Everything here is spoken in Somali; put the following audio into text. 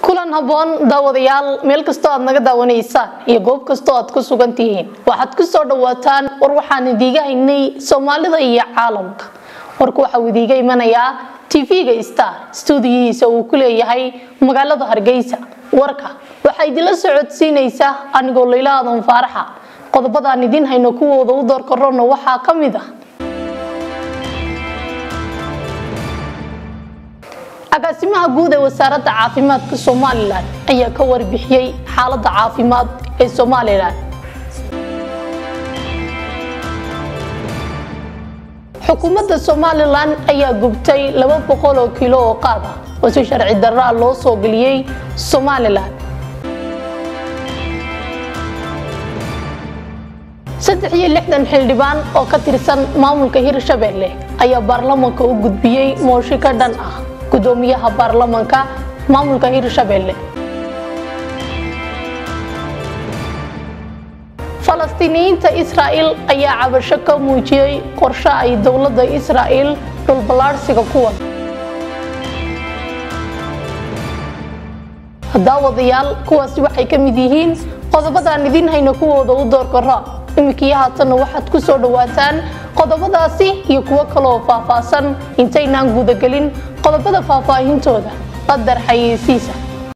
kulan haboon daawadayaal meel kastoo aad naga daawanaysaan iyo goob kastoo aad ku sugan tihiin waxaad ku soo dhawaataan war waxaan idiiga haynay soomaalida iyo caalamka warku waxauu idiiga imanayaa tv-ga star stuudiyihiisa uu ku leeyahay magaalada hargeysa warka waxaa idinla socodsiinaysa anigoo layla aadan faaraxa qodobadaan idiin hayno kuwooda u door korona waxaa ka mid ah agaasimaha guud ee wasaaradda caafimaadka somalilan ayaa ka warbixiyey xaaladda caafimaad ee somalilan xukuumadda somalilan ayaa gubtay laba boqol oo kilo oo qaad ah oo si sharci darraa loo soo geliyey somalilan saddex iyo lixdan xildhibaan oo ka tirsan maamulka hirshabelle ayaa baarlamanka u gudbiyey mooshi ka dhan ah gudoomiyaha baarlamanka maamulka hirshabelle falastiiniyiinta israa'il ayaa cabasho ka muujiyey qorshe ay dowladda israa'il dhulballaadhsiga ku wada daawadayaal kuwaasi waxay ka mid yihiin qodobadaan idiin hayno kuwooda u door karo iminkii haatanna waxaad ku soo dhawaataan qodobadaasi iyo kuwo kaleoo faahfaahsan intaynaan gudagelin qodobada faahfaahintooda qadar xayeysiisa